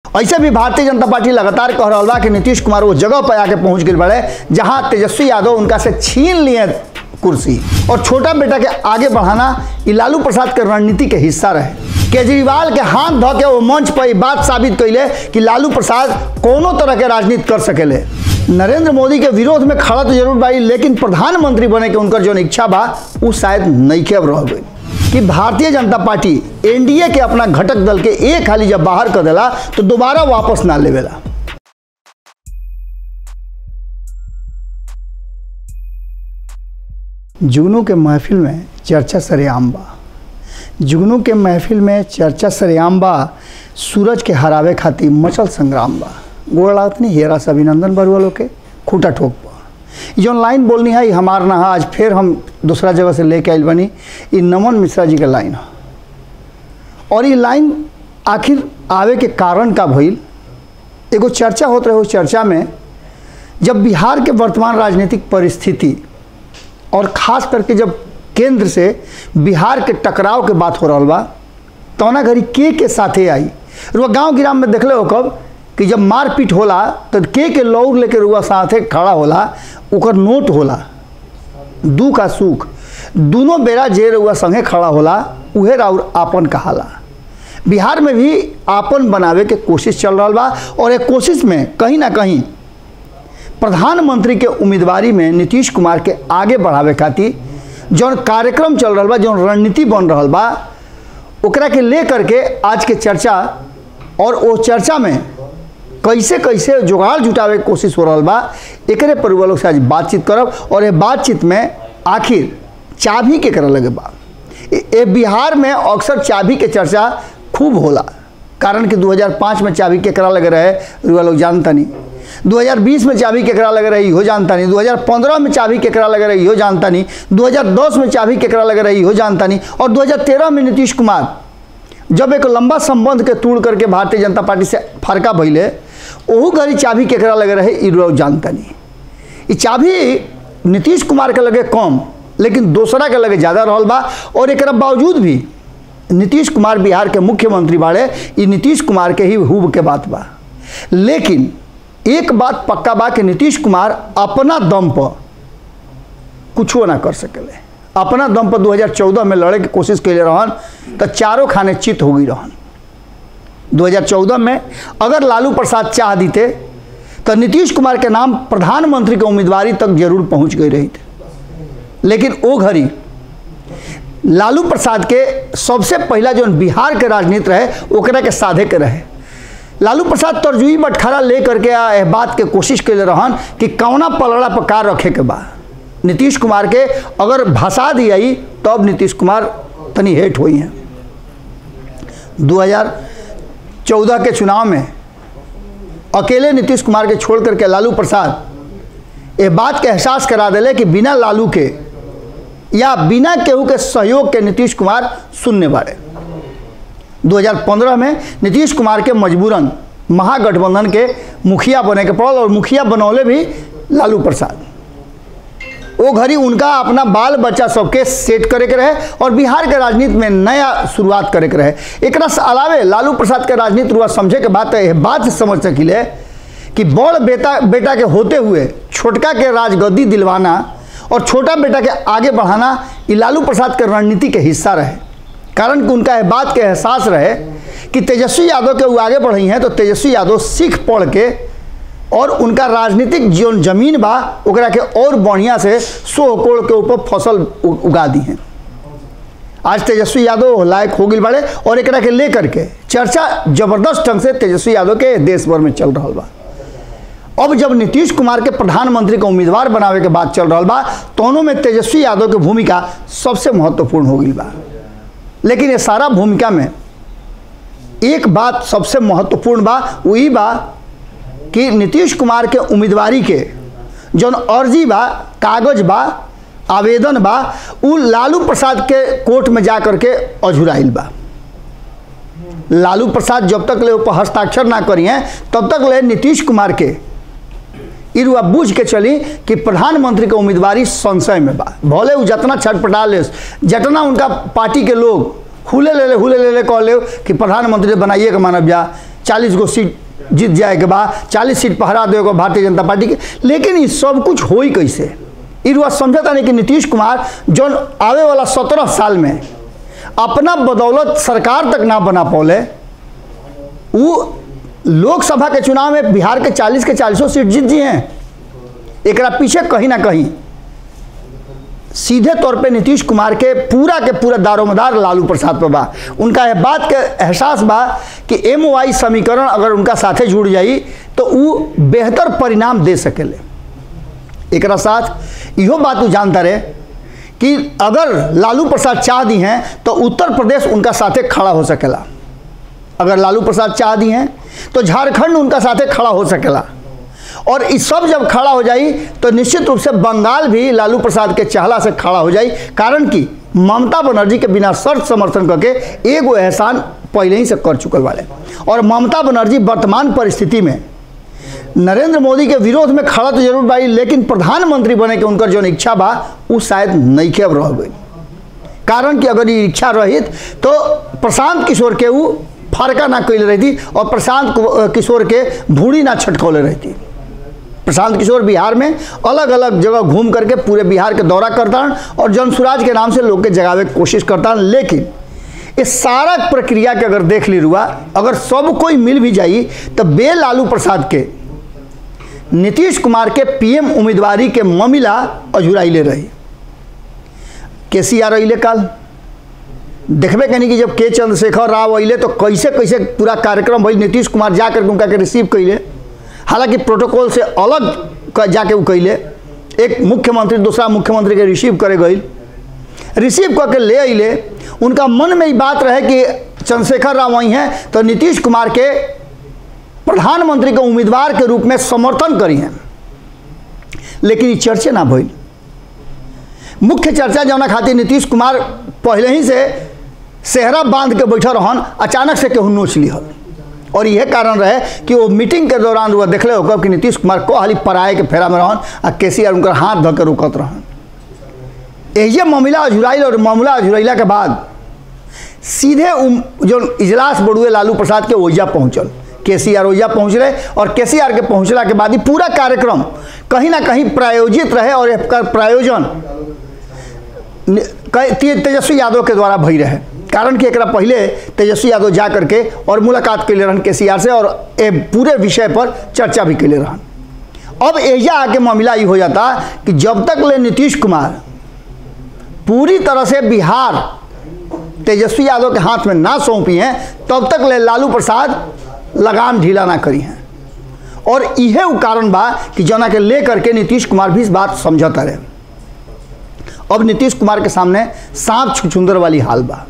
ऐसे भी भारतीय जनता पार्टी लगातार कह रहा बा कि नीतीश कुमार वो जगह पर आके पहुंच गए बड़े जहां तेजस्वी यादव उनका से छीन लिए कुर्सी और छोटा बेटा के आगे बढ़ाना ये लालू प्रसाद के रणनीति के हिस्सा रहे केजरीवाल के हाथ धो के वो मंच पर ई बात साबित कैले कि लालू प्रसाद कोनो तरह के राजनीति कर सकेले नरेंद्र मोदी के विरोध में खड़ा तो जरूर बाई लेकिन प्रधानमंत्री बने के उनकर जो इच्छा बा वो शायद नईखे अब रह गई कि भारतीय जनता पार्टी एनडीए के अपना घटक दल के एक हाली जब बाहर कर देला तो दोबारा वापस ना लेवेला जुगनू के महफिल में चर्चा सरेआम बा जुगनू के महफिल में चर्चा सरेआम बा सूरज के हरावे खातिर मचल संग्राम बा गोड़ लागत नहीं हेरा से अभिनंदन बरुआ लोग के खूटा ठोक बा ई जौन लाइन बोलनी है ई हमार ना है आज फिर हम दूसरा जगह से लेके आइल बनी ई नमन मिश्रा जी के लाइन है और ये लाइन आखिर आवे के कारण का भइल एगो चर्चा होत रहे उस चर्चा में जब बिहार के वर्तमान राजनीतिक परिस्थिति और खास करके जब केंद्र से बिहार के टकराव के बात हो रहा बा तौना घड़ी के के साथे आई रुआ गांव गिराम में देखले हो कब कि जब मारपीट होला तो के के लौर लेके रुआ साथे खड़ा होला ओकर नोट होला दुख आ सुख दोनों बेरा जे रुआ संगे खड़ा होला उहे राउर आपन कहाला बिहार में भी आपन बनावे के कोशिश चल रहा बा और एक कोशिश में कहीं ना कहीं प्रधानमंत्री के उम्मीदवारी में नीतीश कुमार के आगे बढ़ावे खातिर जौन कार्यक्रम चल रहा बा जौन रणनीति बन रहा बा ओकरा के ले करके आज के चर्चा और वो चर्चा में कैसे कैसे जुगाड़ जुटावे के कोशिश हो रहा बा एकरे पर लोग से आज बातचीत करब और ये बातचीत में आखिर चाबी के करे लगे बा ए ए बिहार में अक्सर चाबी के चर्चा खूब होला कारण कि 2005 में चाबी केकरा लगे रहे रुआ लोग जानता नहीं 2020 में चाबी केकरा लगे रही हो जानता नहीं 2015 में चाबी केकरा लगे रही हो जानता नहीं 2010 में चाबी केकरा लगे रही हो जानता नहीं और 2013 में नीतीश कुमार जब एक लंबा संबंध के तोड़ करके भारतीय जनता पार्टी से फरका भइले ओहू घड़ी चाबी केकरा लगे रहे ई लोग जानता नहीं ई चाबी नीतीश कुमार के लगे कम लेकिन दूसरा के लगे ज़्यादा रहल बा और एक बावजूद भी नीतीश कुमार बिहार के मुख्यमंत्री बाड़े ई नीतीश कुमार के ही हुब के बात बा लेकिन एक बात पक्का बा कि नीतीश कुमार अपना दम पर कुछो ना कर सकेले अपना दम पर 2014 में लड़े के कोशिश कैले रहन तो चारों खाने चित हो गई रहन 2014 में अगर लालू प्रसाद चाह दीते तो नीतीश कुमार के नाम प्रधानमंत्री के उम्मीदवारी तक जरूर पहुंच गई रही थे लेकिन वो घड़ी लालू प्रसाद के सबसे पहला जो बिहार के राजनीति रहे ओकरा के साधे के रहे लालू प्रसाद तरजुई बटखरा ले करके आ एह बात के कोशिश कैले रहन कि कौना पलड़ा पर कार रखे के बा नीतीश कुमार के अगर भसा दी आई तब नीतीश कुमार तनी हेट हुई हैं 2014 के चुनाव में अकेले नीतीश कुमार के छोड़ करके लालू प्रसाद ये बात के एहसास करा दिले कि बिना लालू के या बिना केहू के सहयोग के नीतीश कुमार शून्य बाड़े 2015 में नीतीश कुमार के मजबूरन महागठबंधन के मुखिया बने के पड़ल और मुखिया बनौले भी लालू प्रसाद वो घड़ी उनका अपना बाल बच्चा सबके सेट करे के रहे और बिहार के राजनीति में नया शुरुआत करे के रहे एक अलावे लालू प्रसाद के राजनीति रुआ समझे के बात है बात से समझ सकिले कि बड़ बेटा बेटा के होते हुए छोटका के राजगद्दी दिलवाना और छोटा बेटा के आगे बढ़ाना ये लालू प्रसाद के रणनीति के हिस्सा रहे कारण कि उनका यह बात के एहसास रहे कि तेजस्वी यादव के वो आगे बढ़ी हैं तो तेजस्वी यादव सीख पढ़ के और उनका राजनीतिक जीवन जमीन बा ओकरा के और बढ़िया से सो कोड़ के ऊपर फसल उ- उगा दी हैं आज तेजस्वी यादव लायक हो गई बड़े और एकरा के लेकर के चर्चा जबरदस्त ढंग से तेजस्वी यादव के देश भर में चल रहा बा अब जब नीतीश कुमार के प्रधानमंत्री के उम्मीदवार बनावे के बात चल रहा बा दोनों में तेजस्वी यादव की भूमिका सबसे महत्वपूर्ण हो गई बा लेकिन ये सारा भूमिका में एक बात सबसे महत्वपूर्ण बा वही बा कि नीतीश कुमार के उम्मीदवारी के जौन अर्जी बा कागज बा आवेदन बा उ लालू प्रसाद के कोर्ट में जा करके अझुराइल बा लालू प्रसाद जब तक ले ऊपर हस्ताक्षर ना करी हैं तब तक ले नीतीश कुमार के इरुआ बूझ के चली कि प्रधानमंत्री के उम्मीदवारी संशय में बा भले उ जतना छटपटा ले जतना उनका पार्टी के लोग हुले ले ले हुले ले ले कह ले कि प्रधानमंत्री बनाइए के मानव जा चालीस गो सीट जीत जाए के बाद चालीस सीट पहरा देगा भारतीय जनता पार्टी के लेकिन ये सब कुछ हो ही कैसे ई रुआ समझता नहीं कि नीतीश कुमार जौन आवे वाला सत्रह साल में अपना बदौलत सरकार तक ना बना पौले वो लोकसभा के चुनाव में बिहार के 40 के चालीसों सीट जीत जी हैं एक पीछे कहीं ना कहीं सीधे तौर पे नीतीश कुमार के पूरा के पूरा दारोमदार लालू प्रसाद पर बा उनका यह बात के एहसास बा कि एम वाई समीकरण अगर उनका साथे जुड़ जाई तो वो बेहतर परिणाम दे सकेले एक साथ इहो बात वो जानता रहे कि अगर लालू प्रसाद चाह दी हैं तो उत्तर प्रदेश उनका साथे खड़ा हो सकेला अगर लालू प्रसाद चाह दी हैं तो झारखंड उनका साथे खड़ा हो सकेला और इस सब जब खड़ा हो जाई तो निश्चित रूप से बंगाल भी लालू प्रसाद के चहला से खड़ा हो जाई कारण कि ममता बनर्जी के बिना शर्त समर्थन करके एगो एहसान पहले ही से कर चुकल वाले और ममता बनर्जी वर्तमान परिस्थिति में नरेंद्र मोदी के विरोध में खड़ा तो जरूर बाई लेकिन प्रधानमंत्री बने के उनकर जो इच्छा बा वो शायद नहीं के अब रह गई कारण कि अगर ये इच्छा रहित तो प्रशांत किशोर के वो फरका ना कैले रहती और प्रशांत किशोर के भूड़ी ना छटकौले रहती प्रशांत किशोर बिहार में अलग अलग जगह घूम करके पूरे बिहार के दौरा करता और जन सुराज के नाम से लोग के जगावे की कोशिश करता लेकिन इस सारा प्रक्रिया के अगर देख ली रुआ अगर सब कोई मिल भी जाई तो बे लालू प्रसाद के नीतीश कुमार के पीएम उम्मीदवारी के मामला अझुराइले रही के सी आर अले कल देखबे कनी कि जब के चंद्रशेखर राव अले तो कैसे कैसे पूरा कार्यक्रम भई नीतीश कुमार जा करके उनका के रिसीव कैले हालांकि प्रोटोकॉल से अलग जाके वो कैले एक मुख्यमंत्री दूसरा मुख्यमंत्री के रिसीव करे गई रिसीव करके ले अले उनका मन में ही बात रहे कि चंद्रशेखर राव वहीं हैं तो नीतीश कुमार के प्रधानमंत्री के उम्मीदवार के रूप में समर्थन करी हैं लेकिन ये चर्चे ना भइल मुख्य चर्चा जौना खातिर नीतीश कुमार पहले ही से सेहरा बांध के बैठल रहन अचानक से केहू नोच लिहल और यह कारण रहे कि वो मीटिंग के दौरान वो देखले हो कि नीतीश कुमार को हाली पराए के फेरा में रहन आ के सी आर उनकर हाथ धऽ के रुकत रहन यही मामला अझुराइल और मामला अझुरैला के बाद सीधे जो इजलास बड़ुए लालू प्रसाद के ओइजा पहुंचल के सी आर ओइजा पहुँच रहे और के सी आर के पहुँचला के बाद ही पूरा कार्यक्रम कहीं ना कहीं प्रायोजित रहे और एकर प्रायोजन तेजस्वी यादव के द्वारा भई रहे कारण कि एक पहले तेजस्वी यादव जा करके और मुलाकात कैले रहन के सी आर से और ए पूरे विषय पर चर्चा भी कैले रहन अब एजा आके मामला ये हो जाता कि जब तक ले नीतीश कुमार पूरी तरह से बिहार तेजस्वी यादव के हाथ में ना सौंपी हैं तब तक ले लालू प्रसाद लगाम ढीला ना करी हैं और इहे वो कारण बा कि जना के ले करके नीतीश कुमार भी इस बात समझता रहे अब नीतीश कुमार के सामने सांप छुछुंदर वाली हाल बा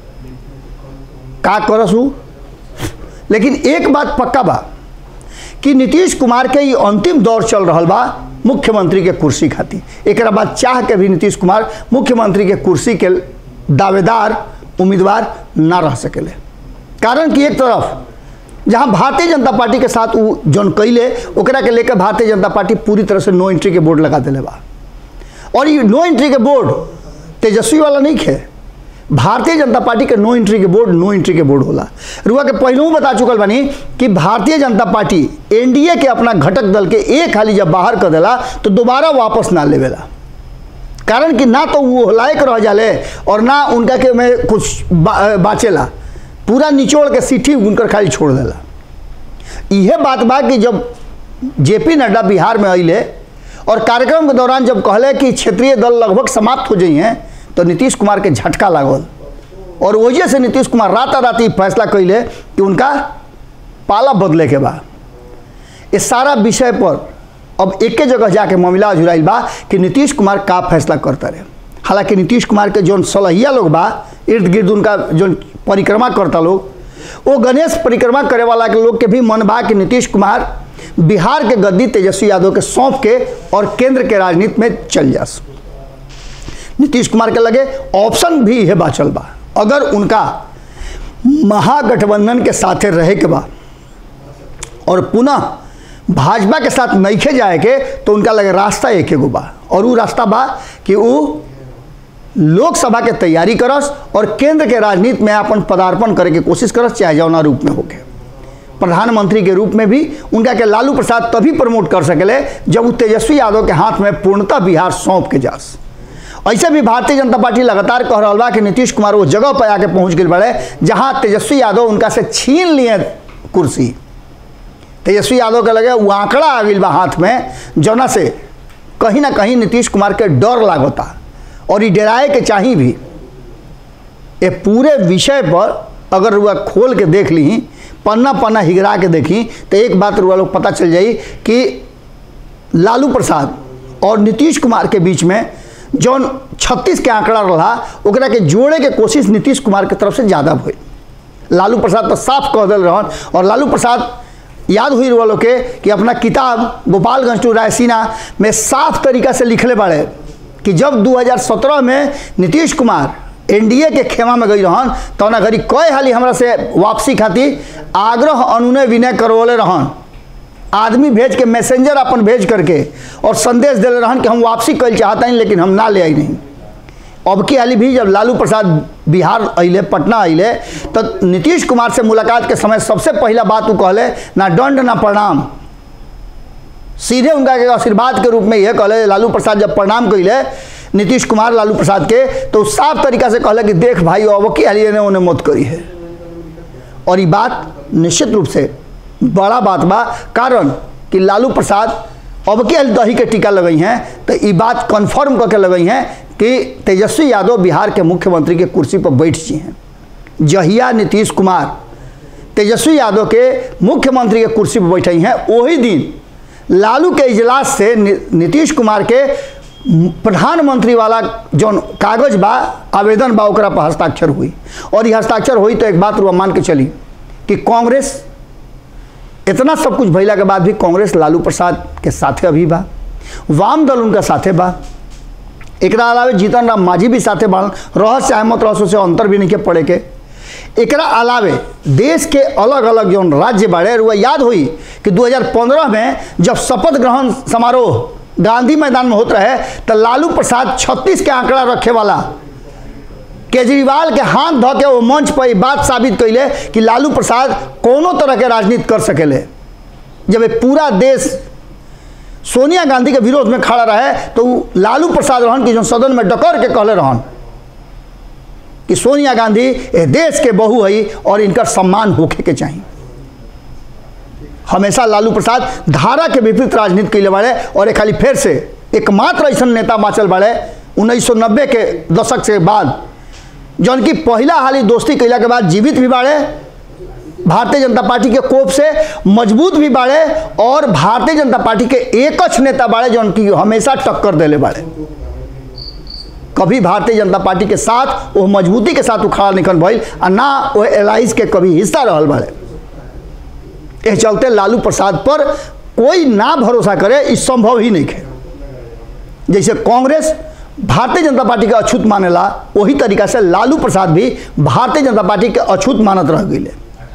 का करसू लेकिन एक बात पक्का बा कि नीतीश कुमार के ये अंतिम दौर चल रहा बा मुख्यमंत्री के कुर्सी खातिर एक बाद चाह के भी नीतीश कुमार मुख्यमंत्री के कुर्सी के दावेदार उम्मीदवार ना रह सकेले कारण कि एक तरफ जहां भारतीय जनता पार्टी के साथ वो जौन कैले ओकरा के लेकर भारतीय जनता पार्टी पूरी तरह से नो एंट्री के बोर्ड लगा दिले बा और ये नो एंट्री के बोर्ड तेजस्वी वाला नहीं खे भारतीय जनता पार्टी के नो एंट्री के बोर्ड नो एंट्री के बोर्ड होला रुआ के पहलू बता चुकल बानी कि भारतीय जनता पार्टी एनडीए के अपना घटक दल के एक हाली जब बाहर कर देला तो दोबारा वापस ना लेवेला कारण कि ना तो वो लायक रह जाले और ना उनका के में कुछ बा, बाचेला पूरा निचोड़ के सीठी उनकर खाली छोड़ देला यह बात बा कि जब जेपी नड्डा बिहार में अले और कार्यक्रम के दौरान जब कहले कि क्षेत्रीय दल लगभग समाप्त हो जाइए तो नीतीश कुमार के झटका लागल और वजह से नीतीश कुमार राता रात ही फैसला कैले कि उनका पाला बदले के बा इस सारा विषय पर अब एक जगह जाके मामला अजुराइल बा कि नीतीश कुमार का फैसला करता रहे हालांकि नीतीश कुमार के जो सलहिया लोग बा इर्द गिर्द उनका जो परिक्रमा करता लोग वो गणेश परिक्रमा करे वाला के लोग के भी मन बा कि नीतीश कुमार बिहार के गद्दी तेजस्वी यादव के सौंप के और केंद्र के राजनीति में चल जास नीतीश कुमार के लगे ऑप्शन भी है बाचल बा अगर उनका महागठबंधन के साथे रहे के बा और पुनः भाजपा के साथ नईखे जाए के तो उनका लगे रास्ता एक एगो बा और वो रास्ता बा कि वो लोकसभा के तैयारी करस और केंद्र के राजनीति में अपन पदार्पण करे के कोशिश करस चाहे जौना रूप में होके प्रधानमंत्री के रूप में भी उनका के लालू प्रसाद तभी प्रमोट कर सकेले जब वो तेजस्वी यादव के हाथ में पूर्णतः बिहार सौंप के जास ऐसे भी भारतीय जनता पार्टी लगातार कह रहा बा कि नीतीश कुमार वो जगह पर आके पहुंच गए बड़े जहां तेजस्वी यादव उनका से छीन लिए कुर्सी तेजस्वी यादव के लगे वो आंकड़ा आ गई बा हाथ में जौना से कहीं ना कहीं नीतीश कुमार के डर लागता और ये डराए के चाहिए भी ये पूरे विषय पर अगर रुआ खोल के देख ली पन्ना पन्ना हिगरा के देखी तो एक बात रुआ लोग पता चल जाई कि लालू प्रसाद और नीतीश कुमार के बीच में जौन छत्तीस के आंकड़ा रहा ओकरा के जोड़े के कोशिश नीतीश कुमार के तरफ से ज़्यादा भई लालू प्रसाद तो साफ कह दिल रहन और लालू प्रसाद याद हुई वालों के कि अपना किताब गोपालगंज टू रायसीना में साफ तरीका से लिखले बाड़े कि जब 2017 में नीतीश कुमार एनडीए के खेमा में गई रहन तो ना घड़ी कई हाली हमरा से वापसी खातिर आग्रह अनुनय विनय करवले रहन आदमी भेज के मैसेंजर अपन भेज करके और संदेश दिले रहन कि हम वापसी कल चाहता नहीं लेकिन हम ना ले आई नहीं अब की हाली भी जब लालू प्रसाद बिहार अले पटना अले तो नीतीश कुमार से मुलाकात के समय सबसे पहला बात वो कहले ना दंड ना प्रणाम सीधे उनका के आशीर्वाद के रूप में यह कहले लालू प्रसाद जब प्रणाम कैले नीतीश कुमार लालू प्रसाद के तो साफ तरीका से कहले कि देख भाई अब की हाली ने उन्हें मत करी है और ये बात निश्चित रूप से बड़ा बात बा कारण कि लालू प्रसाद अब के दही के टीका लगई हैं तो ये बात कन्फर्म करके लगई हैं कि तेजस्वी यादव बिहार के मुख्यमंत्री के कुर्सी पर बैठ जी हैं जहिया नीतीश कुमार तेजस्वी यादव के मुख्यमंत्री के कुर्सी पर बैठे हैं वही दिन लालू के इजलास से नीतीश कुमार के प्रधानमंत्री वाला जौन कागज बा आवेदन बा ओकरा पर हस्ताक्षर हुई और ये हस्ताक्षर हुई तो एक बात रुआ मान के चली कि कांग्रेस इतना सब कुछ भैला के बाद भी कांग्रेस लालू प्रसाद के साथे अभी बा वाम दल उनका साथे बा एक अलावे जीतन राम मांझी भी साथे बाड़न रह चाहे मत रह से अंतर भी नहीं के पड़े के एकरा अलावे देश के अलग अलग जो राज्य बाड़े रुआ याद हुई कि 2015 में जब शपथ ग्रहण समारोह गांधी मैदान में होत रहे तो लालू प्रसाद 36 के आंकड़ा रखे वाला केजरीवाल के हाथ धो के वो मंच पर ये बात साबित कैले कि लालू प्रसाद कोनो तरह के राजनीति कर सकेले जब ये पूरा देश सोनिया गांधी के विरोध में खड़ा रहे तो लालू प्रसाद रहन की जो सदन में डकर के कहले रहन कि सोनिया गांधी ये देश के बहू है और इनका सम्मान होके के चाहिए हमेशा लालू प्रसाद धारा के विपरीत राजनीति कैले बाड़े और एक खाली फिर से एकमात्र ऐसा नेता बाँचल बाड़े उन्नीस के दशक से बाद जौन की पहला हाली दोस्ती कैला के बाद जीवित भी बाड़े भारतीय जनता पार्टी के कोप से मजबूत भी बाड़े और भारतीय जनता पार्टी के एकच नेता बाड़े जौन की हमेशा टक्कर देले बाड़े कभी भारतीय जनता पार्टी के साथ वो मजबूती के साथ उखाड़ा निकल भइल आ ना वो एलाइज के कभी हिस्सा रहल बाड़े एह चलते लालू प्रसाद पर कोई ना भरोसा करे इस संभव ही नहीं है जैसे कांग्रेस भारतीय जनता पार्टी के अछूत मानेला वही तरीका से लालू प्रसाद भी भारतीय जनता पार्टी के अछूत मानत रह गई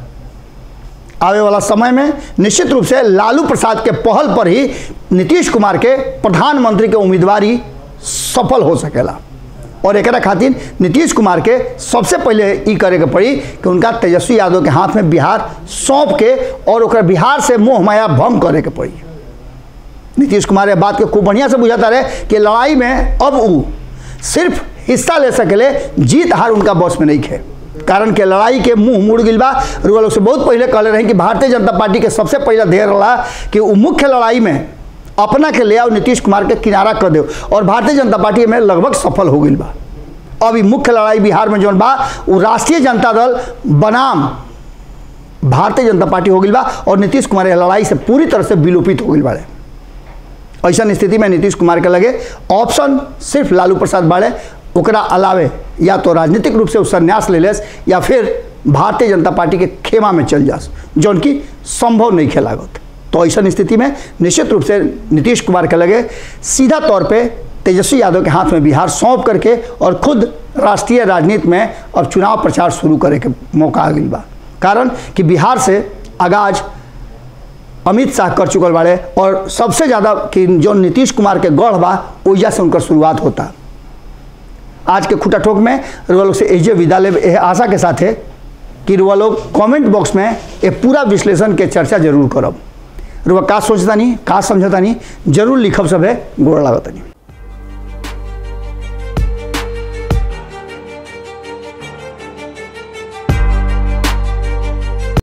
आवे वाला समय में निश्चित रूप से लालू प्रसाद के पहल पर ही नीतीश कुमार के प्रधानमंत्री के उम्मीदवारी सफल हो सकेला और एक खातिर नीतीश कुमार के सबसे पहले ई करे के पड़ी कि उनका तेजस्वी यादव के हाथ में बिहार सौंप के और ओकरा बिहार से मोह माया भंग करे के पड़ी नीतीश कुमार ये बात के खूब बढ़िया से बुझाता रहे कि लड़ाई में अब वो सिर्फ हिस्सा ले सकेले जीत हार उनका बस में नहीं खे कारण के लड़ाई के मुंह मुड़ गई बा रुआ लोग से बहुत पहले कहले रहे कि भारतीय जनता पार्टी के सबसे पहला ध्येय रहा कि वो मुख्य लड़ाई में अपना के ले आओ नीतीश कुमार के किनारा कर दो और भारतीय जनता पार्टी में लगभग सफल हो गई बा अभी मुख्य लड़ाई बिहार में जौन बा वो राष्ट्रीय जनता दल बनाम भारतीय जनता पार्टी हो गई बा और नीतीश कुमार लड़ाई से पूरी तरह से विलोपित हो गई बाड़े ऐसा स्थिति में नीतीश कुमार के लगे ऑप्शन सिर्फ लालू प्रसाद बाड़े ओकरा अलावे या तो राजनीतिक रूप से संन्यास ले लेस या फिर भारतीय जनता पार्टी के खेमा में चल जास जौन की संभव नहीं खेलागत तो ऐसा स्थिति में निश्चित रूप से नीतीश कुमार के लगे सीधा तौर पे तेजस्वी यादव के हाथ में बिहार सौंप करके और खुद राष्ट्रीय राजनीति में अब चुनाव प्रचार शुरू करे के मौका आ गई बा कारण कि बिहार से आगाज अमित शाह कर चुकल बाड़े और सबसे ज़्यादा कि जो नीतीश कुमार के गढ़ बा ओइजा से उनकर शुरुआत होता आज के खुटा ठोक में लोग से एजे विदा ले एह आशा के साथ है कि रुआ लोग कमेंट बॉक्स में ये पूरा विश्लेषण के चर्चा जरूर करब रुआ का सोचता नहीं का समझता नहीं जरूर लिखब सब है गोड़ लागता नहीं